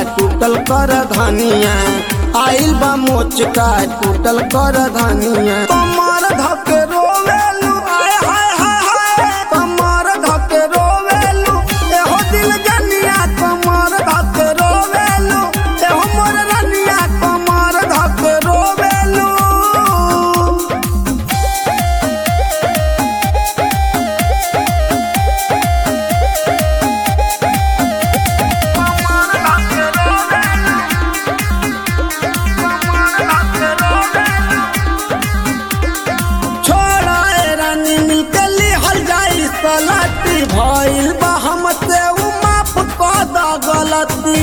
टूटल कर धनिया आइल बा मोचका टूटल कर धनिया कमर धके रोवेलू आय हाय हाय हाय कमर धके रोवेलू एहो दिल जनिया कमर धके रोवेलू एहो मोर रनिया कमर धके रोवेलू छोड़ा ए रानी मिलके लिहल जाई सलाटी भइल बा हमसे उ माफ क द गलती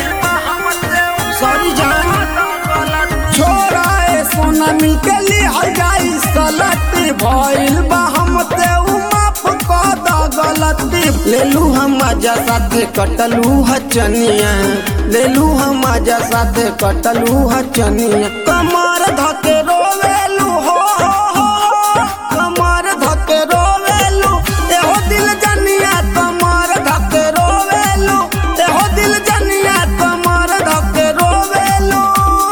सॉरी जान छोड़ा ए सोना मिलके लिहल जाई सलाटी भइल बा हमसे उ माफ क द गलती लेलू हम मजा साथे कटलू हचनिया लेलू हम मजा साथे कटलू हचनिया कमर धके रोवेलू हो हो हो हो। कमर धके रोवेलू एहो दिल जनिया कमर धके रोवेलू एहो दिल जनिया कमर धके रोवेलू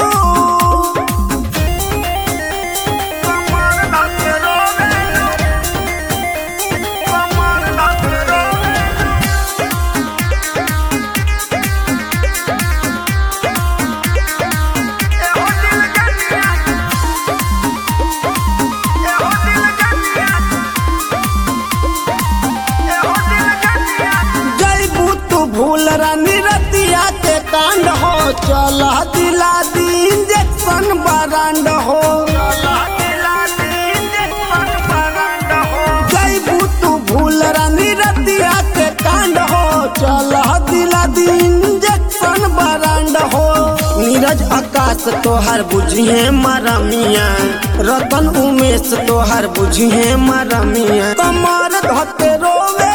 कमर धके रोवेलू कमर धके रोवेलू एहो दिल जनिया एहो दिल जनिया जैबू तू भूल रानी रतिया के कांड हो चल दिला दी इंजेक्शन बरांड हो जैबू तू भूल रानी रतिया के कांड हो चल दिला दी इंजेक्शन बरांड हो नीरज आकाश तोहर बुझिए मरमिया रतन उमेश तोहर बुझिए मरमिया कमर धके रोवे